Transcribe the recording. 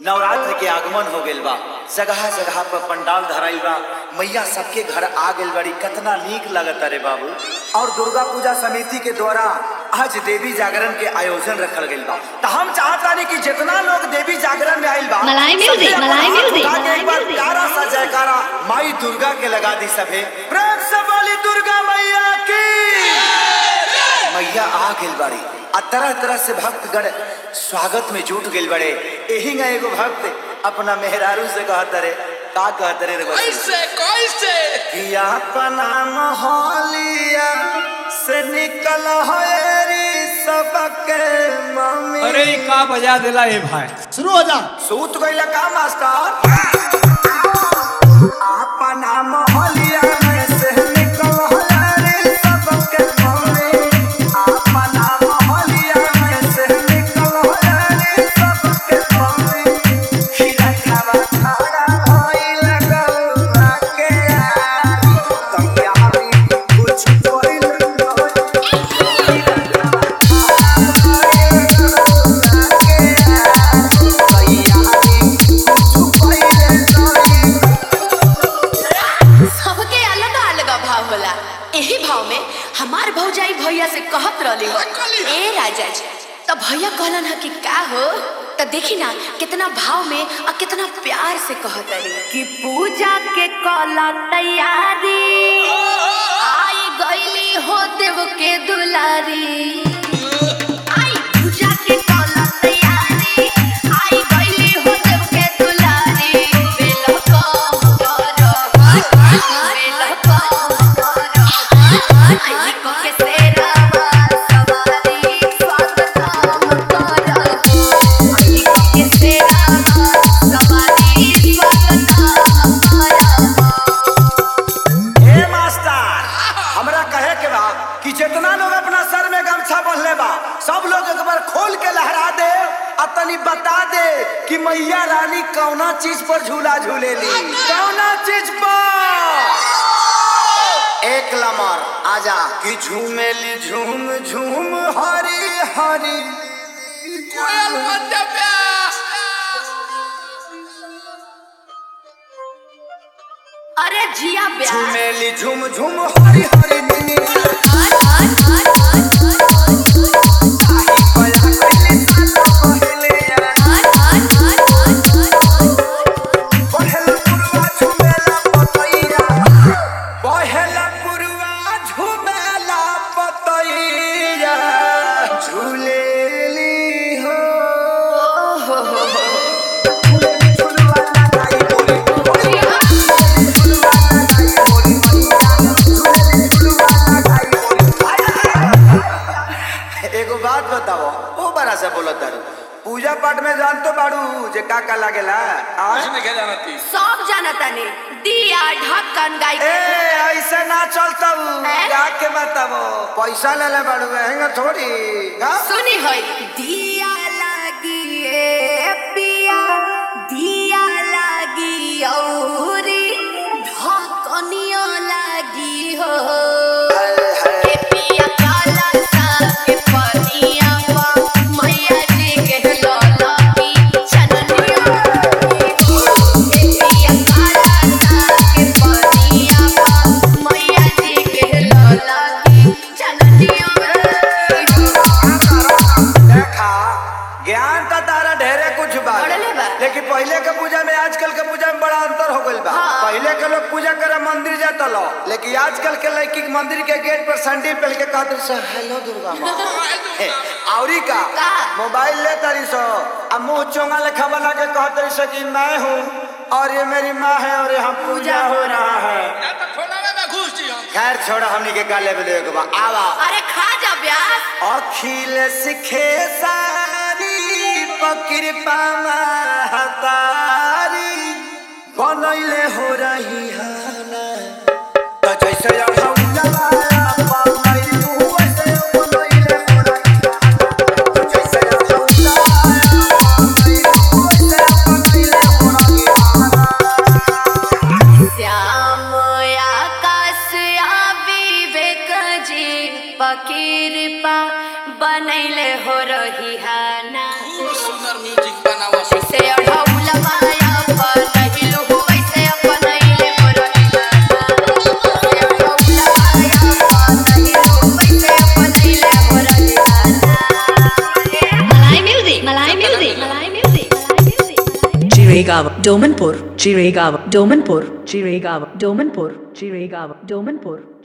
नवरात्र के आगमन हो गइल बा जगह जगह पर पंडाल धराइल बा मैया सबके घर आ गइल बड़ी कितना नीक लगता रे बाबू और दुर्गा पूजा समिति के द्वारा आज देवी जागरण के आयोजन रखल गइल बा तो हम चाहतानी कि जितना लोग देवी जागरण में आइल बा मलाई म्यूजिक, सबके मलाई हाथ म्यूजिक, उठा के मलाई एक बार म्यूजिक। प्यारा सा जयकारा माई दुर्गा के लगा दी सभे प्रेम से बोली दुर्गा मैया की मैया आ गइल बाड़ी आ तरह तरह से भक्तगण स्वागत में जुट गइल बड़े एही ना एगो भक्त अपना मेहरारू से कहत रे का कहत रे रे बच्ची? कैसे कैसे कि अपना मोहलिया से निकल होरी सबके मम्मी अरे ई का बजा देला ए भाई शुरू हो जा सूत गइल का मास्टर अपना मोहलिया में से निकल होरी सबके मम्मी अपना मोहलिया में से निकल होरी सबके मम्मी खीरा खावा खाड़ा होई लगल के यारी तैयारी कुछ कोइल सबके अलग अलग भाव होला एही भाव में हमार भौजाई भैया से कहत रहली हो ए राजा जी तो भैया कहलन ह कि का हो तो देखी ना कितना भाव में और कितना प्यार से कहत रही कि पूजा के कला तैयारी आई गईली हो देव के दुलारी आई पूजा के कला तैयारी आई गईली हो देव के दुलारी बेलो कम करो बेलो कम करो आई को के सेरा सवारी स्वागतम करो आई को के सेरा सवारी स्वागतम करो ए मास्टर हमरा कहे के बा कि जितना लोग अपना सर में गमछा बंधले बा सब लोग एक बार खोल के लहरा दे आ तनी बता दे कि मैया रानी कौना चीज पर झूला झूलेली कौना चीज पर एक लमर आजा कि झूमेली झूम झूम हरी हरी कोयल बंदे प्यास अरे जिया ब्याह झूमेली झूम झूम हरी हरी नीनी पहला पुरवा झूमेला पतैया पहला पुरवा झूमेला पतैया झूलेली हो झूलेली झूलवा लगाई बोली झूलेली झूलवा लगाई बोली झूलेली झूलवा लगाई बोली एगो बात बताओ ओ बड़ा से बोलत तारू पूजा पाठ में जान तो बाड़ू जे का का लागेला आ? कुछ नहीं क्या जानती सब जानता ने दिया ढक्कन गाय ए ऐसे ना चलता हैं? गा के बताबो पैसा ले ले बाड़ू हैंगा थोड़ी गा सुनी होई दिया लागी ए पिया दिया लागी औरी ढक्कनिया लागी हो ए पिया काला सा के पनिया पा मैया जी के लौला की चननिया लागी हो। ए पिया काला सा के पनिया पा मैया जी के लौला की चननिया लागी हो। देखा ज्ञान का तारा ढेरे कुछ बा बढ़ले बा। लेकिन पहले के पूजा में आजकल के पूजा में बड़ा अंतर हो गइल बा हाँ। पहले के लोग पूजा करे मंदिर जाता लो लेकिन आजकल के लड़की के मंदिर के गेट पर सैंडल पहन के कहते सो हेलो दुर्गा माँ हे, औरी का का? मोबाइल ले तारी सो अब मुंह चोंगा लेखा बना के कहते सो कि मैं हूँ और ये मेरी माँ है और यहाँ पूजा हो रहा है या तो फोनावे में घुस जी हम खैर छोड़ो हमनी के काले में देवे के बा आवा अरे खा जा ब्यास अखिल सिखे सारी पकृपा महतारी बनैले हो रही हाना त जैसे अढ़ौलवा बनैलू वैसे बनैले हो रही हाना। त जैसे अढ़ौलवा बनैलू वैसे बनैले हो रही हाना। श्याम आकाश आ विवेक जी पकीरपा बनैले हो रही है ना खूब सुंदर म्यूजिक बनावा से अढ़ौल Chirigava, Domanpur, Chirigava, Domanpur, Chirigava, Domanpur, Chirigava, Domanpur.